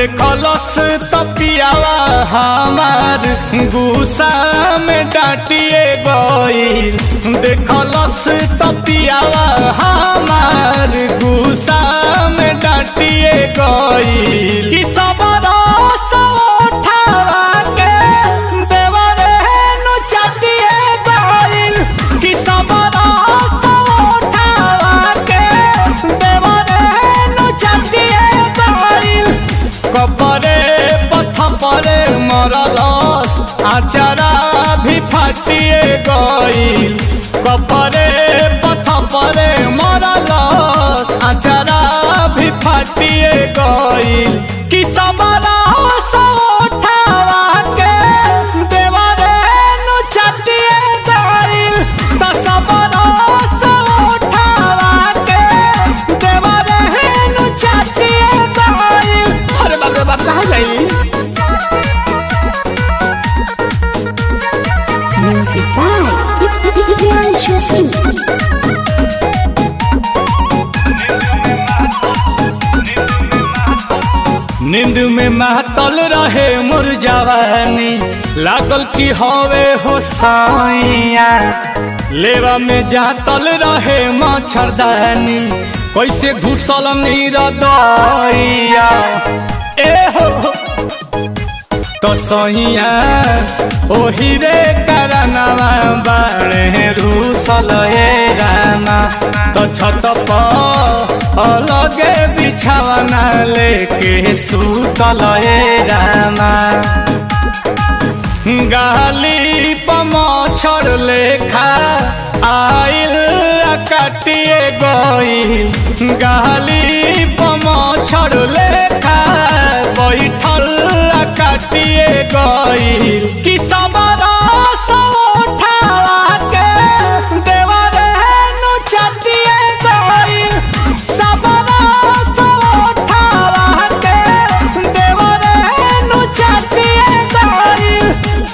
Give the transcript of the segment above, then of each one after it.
देखलस तपियावा हमार गुस्सा में डांटिए गईल देखलस तपियावा हमार गुस्सा में डांटिए गईल कि सब रस उठावा के देवरे नु चाटिए गईल कि सब रस उठावा के देवरे नु चाटिए गईल कपरे पथ परे मरलस आचारा भी फाटिए गईल कपरे पथ परे मरलस आचारा भी फाटिए गईल कि सबरा उठावा के देवरे नु चाटिए गईल त सबरा उठावा के देवरे नु चाटिए गईल अरे बाप रे बाप कहाँ गई Music by Priyanshu Singh. नींद में महतल रहे मोर जवानी लागल की हवे हो साइया लेवा में जातल रहे मच्छरदानी कैसे घुसल नीर दैया ए हो तो सहिया ओही रे करनवा बाड़े रूसल हे रामा तो छत पर अलगे बिछावना लेके सुतल हे रामा गाली पमछर लेखा आइल आ काटिए गईल गाली पमछर लेखा बैठल आ काटिए गईल कि सबरा उठावा के देवरे नु चाटिए गईल सबरा उठावा के देवरे नु चाटिए गईल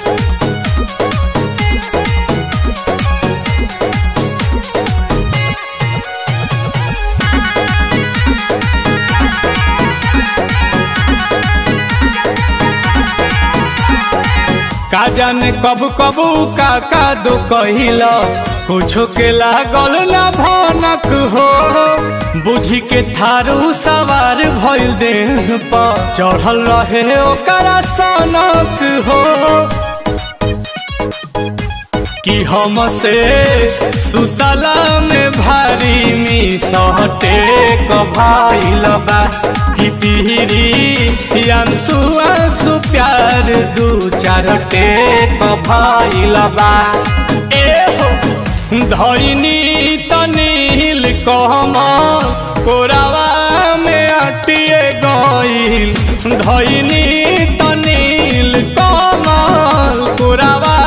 का जाने कब कबू का का दो कहिलस कुछो के लागल ना भनक हो बुझी के थारू सवार भइल देह पर चढ़ल रहे ओकरा सनक हो कि हमसे सुतला में भारी मिसहटे कभाइल बा कि तिहरी अंसु अंसु प्यार दू चार टेक भइल बा ए हो धैनी तनील कहम कोरावा में अटिए गईल धैनी तनील कमल कोरावा